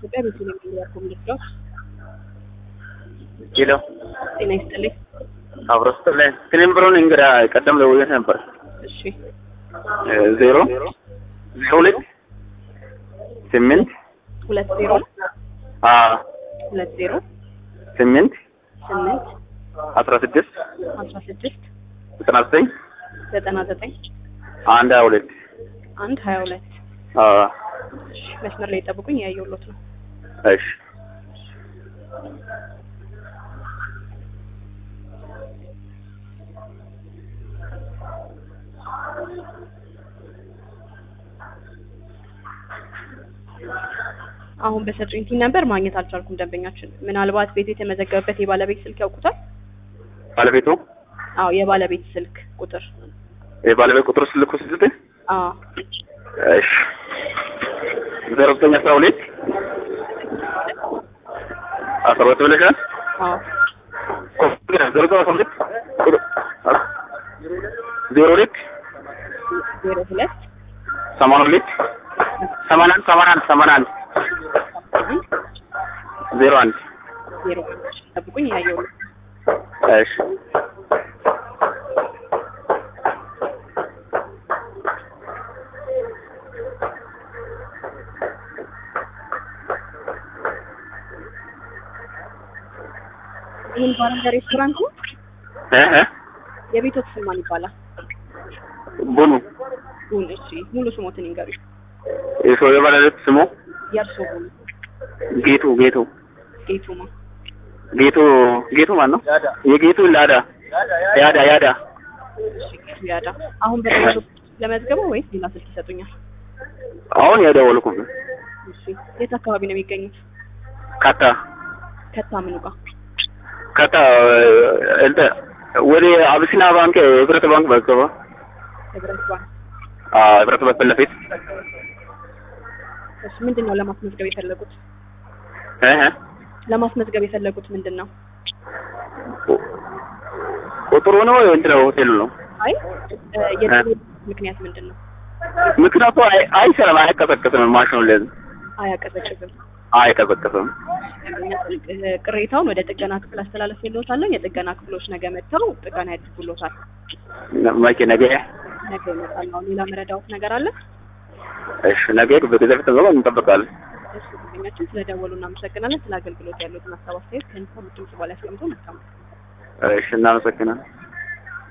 ኢትዮጵያ ቤተልሔም ሚዲያ ኮሚኒኬሽን ሄሎ ጤና ይስጥልኝ። አብሮ ስትላይ ስኔም ብሮን እንግዳ ቀደም ለውየት ነበር እሺ ዜሮ ዜሮ ሁለት ስምንት ሁለት ዜሮ አ ሁለት ዜሮ ስምንት ስምንት አስራ ስድስት አስራ ስድስት ዘጠና ዘጠኝ ዘጠና ዘጠኝ አንድ ሀያ ሁለት አንድ ሀያ ሁለት አ እሺ መስመር ላይ ጠብቁኝ፣ ያየሁሎት ነው። እሺ አሁን በሰጡኝ ቲን ነበር ማግኘት አልቻልኩም። ደንበኛችን ምናልባት ቤት የተመዘገበበት የባለቤት ስልክ ያውቁታል? ባለቤቱ አዎ የባለቤት ስልክ ቁጥር የባለቤት ቁጥር ስልኩ ስልት አዎ እሺ ዜሮ ዘጠኝ አስራ ሁለት አስራ ሁለት ብለሻል አዎ ዜሮ ዘጠኝ አስራ ሁለት ዜሮ ሁለት ዜሮ ሁለት ሰማንያ ሁለት ሰማንያ አንድ ሰማንያ አንድ ሰማንያ አንድ ዜሮ አንድ ዜሮ አንድ ጠብቁኝ፣ ያየሁሎት እሺ ይህን ባረንዳ ሬስቶራንት ነው። እ እ የቤቶት ስም ማን ይባላል? ቡኑ ቡን። እሺ ሙሉ ስሞትን ይንገሩኝ። የሰው የባለቤት ስሙ የእርሶ ቡን ጌቱ ጌቱ ጌቱማ ጌቱ ጌቱ ማን ነው? የጌቱ ላዳ ያዳ ያዳ እሺ ጌቱ ያዳ። አሁን በደወሉ ለመዝገበው ወይስ ሌላ ስልክ ይሰጡኛል? አሁን የደወልኩት እሺ የት አካባቢ ነው የሚገኙት? ካታ ከታ ምኑ ጋር? ካታ እንተ ወደ አብሲና ባንክ ህብረት ባንክ በገባ ህብረት ባንክ። አ ህብረት ባንክ ፊት ለፊት እሺ ምንድን ነው ለማስመዝገብ የፈለጉት? እ እ ለማስመዝገብ የፈለጉት ምንድን ነው? ቁጥሩ ነው እንትን ነው ሆቴሉ ነው አይ እ የጥሩ ምክንያት ምንድን ነው? ምክንያቱ አይ አይሰራም አይቀሰቅስም ማሽኑ ለዚህ አያቀዘቅዝም። አይቀሰቅስም እ ቅሬታውን ወደ ጥገና ክፍል አስተላለፍ የለውታለን። የጥገና ክፍሎች ነገ መጥተው ጥገና ያድርጉሎታል። መቼ ነገ ነገ ይመጣል። አሁን ሌላ መረዳዎት ነገር አለ? እሺ ነገ በጊዜ ፊት ነው እንጠብቃለን እሺ ደንበኛችን ስለደወሉ እናመሰግናለን። ስለ አገልግሎት ያሉትን ሀሳብ አስተያየት ከኢንፎርም ድምጽ በላይ አስቀምጦ መልካም እሺ እናመሰግናለን